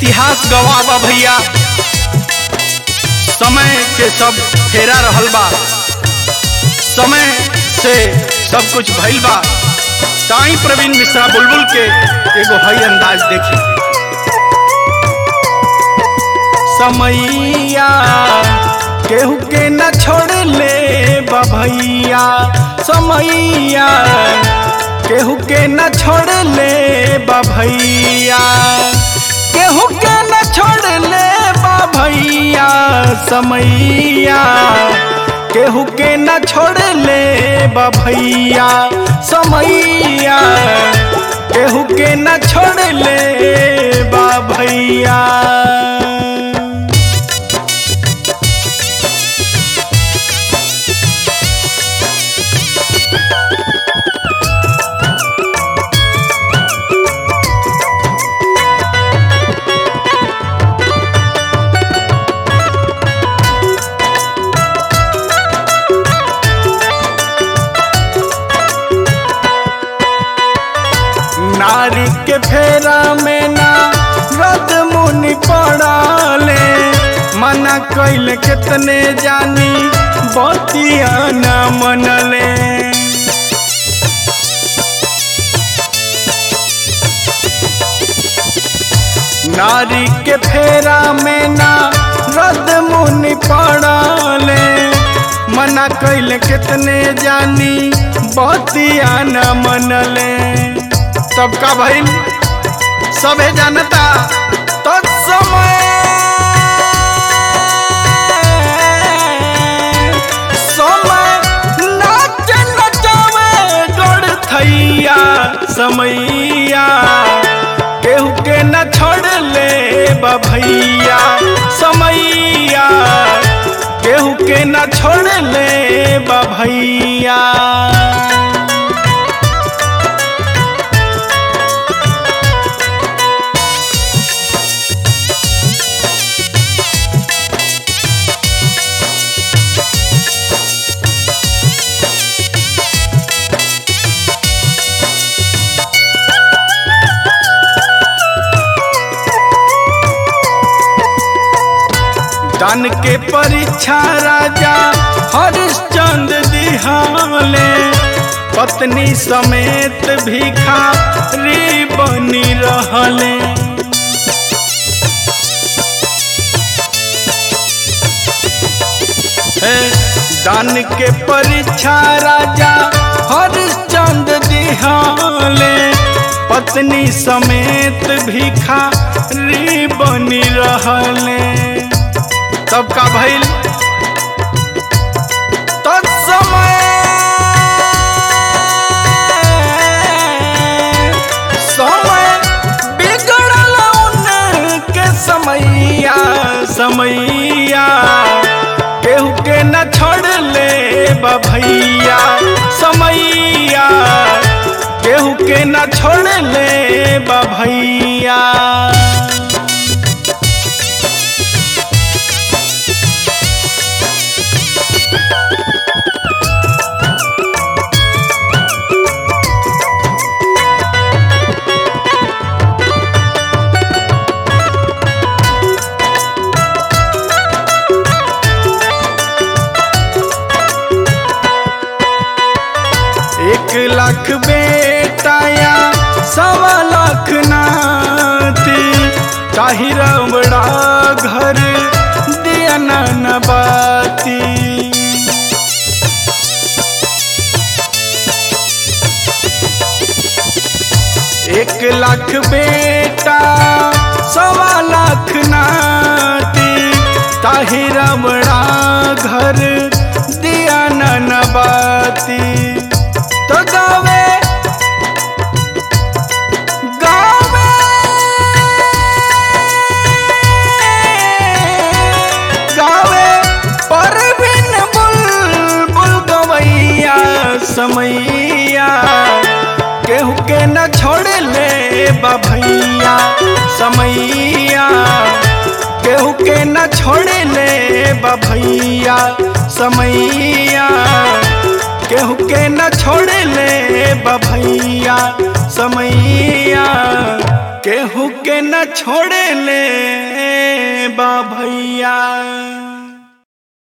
इतिहास गवाह बा भैया समय के सब फेरा रहल बा समय से सब कुछ भइल बा ताई प्रवीण मिश्रा बुलबुल के एगो हई अंदाज देखी समैया केहू के न छोड़ ले बा भैया समैया केहू के न छोड़ ले बा भैया केहू के न छोड़ ले बा भैया समैया केहू के न छोड़ ले बा भैया समैया केहू के न छोड़ ले बा भैया नारी के फेरा में ना रद मुनि पड़ाले मना कैल कितने जानी बतिया न मनले नारी के फेरा में ना रद मुनि पड़ाले मना कैल कितने जानी बतिया न मनले तब का भइल सबे जानता तो समय समय नाच नचावे गड़ थैया समैया केहू के न छोड़ ले बा भैया समैया केहू के न छोड़ ले बा भैया दान के परीक्षा राजा हरिश्चंद्र दिहाले पत्नी समेत भिखारी बनी रहले हे, दान के परीक्षा राजा हरिश्चंद्र दिहाले पत्नी समेत भिखारी बनी रहले तब का भइल तत्समय समय बिगड़ल उनके समैया समैया केहू के न छोड़ ले बा भैया समैया केहू के न छोड़ ले बा भैया एक लाख बेटाया सवा लाख नाती ताही रमड़ा घर दिया न बाती एक लाख बेटा सवा लाख नाती ताही रमड़ा घर दिया न बाती तो गावे गावे गावे पर बिन बुलबुल गवैया समैया केहू के न छोड़ ले बा भैया समैया केहू के न छोड़ ले बा भैया समैया केहू के न छोड़ ले बा भैया समैया केहू के न छोड़े ले बा भैया